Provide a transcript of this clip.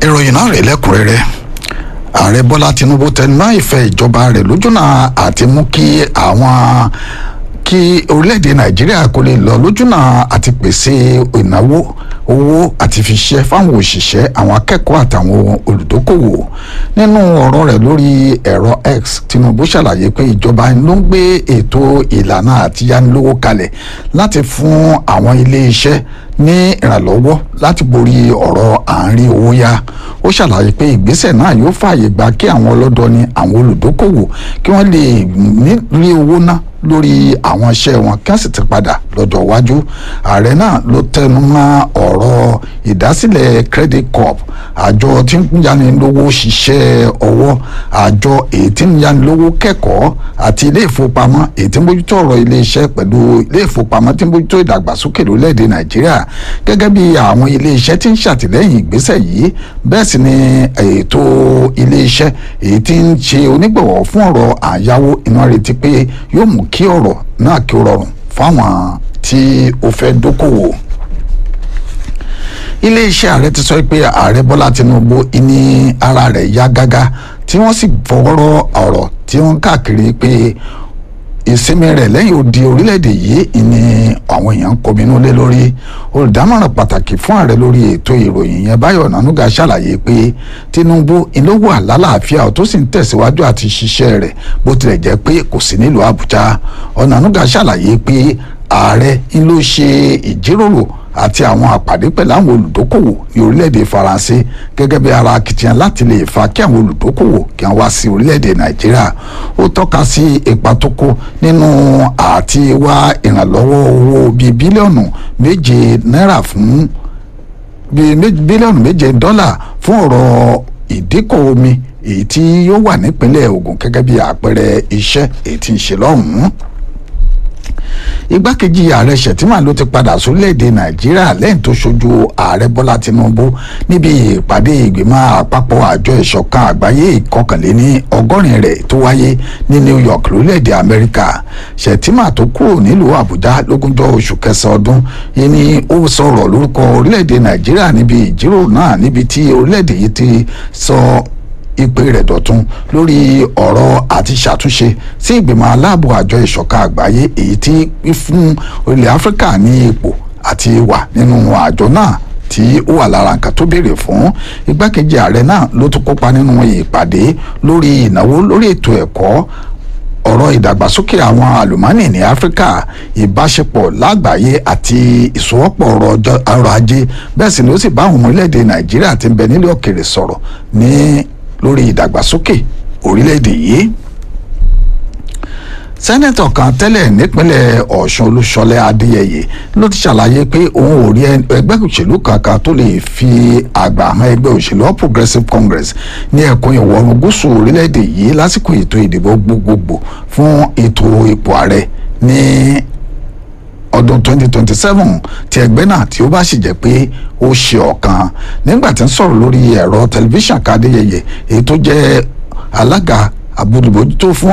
ìròyìn náà rèé lẹ́kùnrẹ́rẹ́ ààrẹ bọ́lá tinubu tẹnumọ́ ìfẹ́ ìjọba rẹ̀ lójúnà àti mú kí àwọn kí orílẹ̀-èdè nàìjíríà kó lè lọ lójúnà àti pèsè ìnáwó owó àti fi ṣiṣẹ́ fáwọn òṣìṣẹ́ àwọn akẹ́kọ̀ọ́ àtàwọn olùdókòwò nínú ọ̀rọ̀ rẹ̀ lórí ẹ̀rọ x tinubu ṣàlàyé pé ìjọba ló ń gbé ètò ìlànà àtiyánilówó kalẹ̀ láti fún àwọn ilé-iṣẹ́ ní ìrànlọ́wọ́ láti borí ọ̀rọ̀ àárín owó yá ó ṣàlàyé pé ìgbésẹ̀ náà yóò fààyè gba kí àwọn ọlọ́dọni àwọn olùdókòwò kí wọ́n lè rí owó ná lórí àwọn iṣẹ́ wọn kí wọ́n sì ti padà lọ́jọ́ iwájú ààrẹ náà ló tẹnu mọ́ ọ̀rọ̀ ìdásílẹ̀ credit corp àjọ tí ń yanilówó ṣiṣẹ́ ọwọ́ àjọ èyí tí ń yanilówó kẹ́kọ̀ọ́ àti ilé ìfowópamọ́ èyí tí ń bójútó ọ̀rọ̀ ilé iṣẹ́ pẹ̀lú ilé ìfowópamọ́ tí ń bójútó ìdàgbàsókè lórílẹ̀‐èdè nàìjíríà gẹ́gẹ́ bí àwọn ilé iṣẹ́ tí ń ṣàtìlẹ́yìn ìgbésẹ̀ yìí bẹ́ẹ̀ sì ni ètò ilé iṣẹ́ èyí tí ń ṣe onígbọ̀wọ́ fún ọ̀rọ̀ àyáwó iná retí pé yóò mú kí ọ̀rọ̀ náà kí ó rọrùn fáwọn tí ó fẹ́ dókòwò iléeṣẹ́ ààrẹ ti sọ pé ààrẹ bọ́lá tinubu ní ara rẹ̀ yá gágá tí wọ́n sì fọwọ́rọ́ ọ̀rọ̀ tí wọ́n káàkiri pé ìsinmi rẹ̀ lẹ́yìn odi orílẹ̀-èdè yìí ni àwọn èèyàn ń kọminú lé lórí olùdámọ̀ràn pàtàkì fún ààrẹ lórí ètò ìròyìn yẹn báyọ̀ nanuga ṣàlàyé pé tinubu ìlówó àlàáfíà tó sì ń tẹ̀síwájú àti ṣiṣẹ́ rẹ̀ bó tilẹ̀ jẹ́ pé kò sí nílùú àbújá ọ̀nànúgà ṣàlàyé pé ààrẹ ń ló ṣe ìjíròrò àti àwọn àpàdé pẹ̀lú àwọn olùdókòwò ní orílẹ̀-èdè faransé gẹ́gẹ́ bí ara akitiyan láti lè fa kí àwọn olùdókòwò kí wọ́n wá sí orílẹ̀-èdè nàìjíríà ó tọ́ka sí ipa tó kó nínú àti wá ìrànlọ́wọ́ owó bíi bílíọ̀nù méje náírà fún bíi bílíọ̀nù méje dọ́là fún ọ̀rọ̀ ìdíkọ̀ omi èyí tí yóò wà nípínlẹ̀ Ògùn gẹ́gẹ́ bí àpẹẹrẹ iṣẹ́ èyí tí ń ṣe lọ́hùn-ún igbákejì ààrẹ Shettima ló ti padà sórílẹ̀‐èdè Nàìjíríà lẹ́yìn tó ṣojú ààrẹ Bọ́lá Tinubu níbi ìpàdé ìgbìmọ̀ àpapọ̀ àjọ ìṣọ̀kan àgbáyé ìkọkànléní ọgọ́rin rẹ̀ tó wáyé ní New York lórílẹ̀‐èdè Amẹ́ríkà Shettima tó kúrò nílùú Àbújá lógúnjọ́ oṣù kẹsàn-án ọdún yìí ni ó sọ̀rọ̀ lórúkọ orílẹ̀‐èdè Nàìjíríà níbi ìjíròrò náà níbi tí orílẹ̀‐èdè yìí ti sọ ìpè rẹ̀ dọ̀tun lórí ọ̀rọ̀ àti ṣàtúnṣe sí ìgbìmọ̀ aláàbò àjọ ìṣọ̀kan àgbáyé èyí tí fún ilẹ̀ áfíríkà ní ipò àti wà nínú àjọ náà tí ó wà lára nǹkan tó béèrè fún igbákejì ààrẹ náà ló tún kópa nínú ìpàdé lórí ìnáwó lórí ètò ẹ̀kọ́ ọ̀rọ̀ ìdàgbàsókè àwọn àlùmọ́nì ní áfíríkà ìbáṣepọ̀ lágbàáyé àti ìsowọ́pọ̀ ọrọ̀ ajé bẹ́ẹ̀ sì ni ó sì bá àwọn ọmọ orílẹ̀-èdè nàìjíríà tí ń bẹ nílẹ̀ òkèrè sọ̀rọ̀ ní lórí ìdàgbàsókè orílẹ̀-èdè yìí sẹ́nẹ̀tọ̀ kan tẹ́lẹ̀ nípínlẹ̀ ọ̀ṣun olúṣọlẹ̀ adéyẹyẹ ló ti ṣàlàyé pé òun ò rí ẹgbẹ́ òṣèlú kankan tó lè fi àgbà hàn ẹgbẹ́ òṣèlú all progressives congress ní ẹkùn ìwọ̀ oòrùn gúúsù orílẹ̀-èdè yìí lásìkò ètò ìdìbò gbogbogbò fún ètò ipò ààrẹ ní ọdún 2027 tí ẹgbẹ́ náà tí ó bá sì jẹ́ pé ó ṣe ọ̀kan nígbà tí ń sọ̀rọ̀ lórí ẹ̀rọ tẹlifíṣàn kadéyẹyẹ èyí tó jẹ́ alága àbójútó fún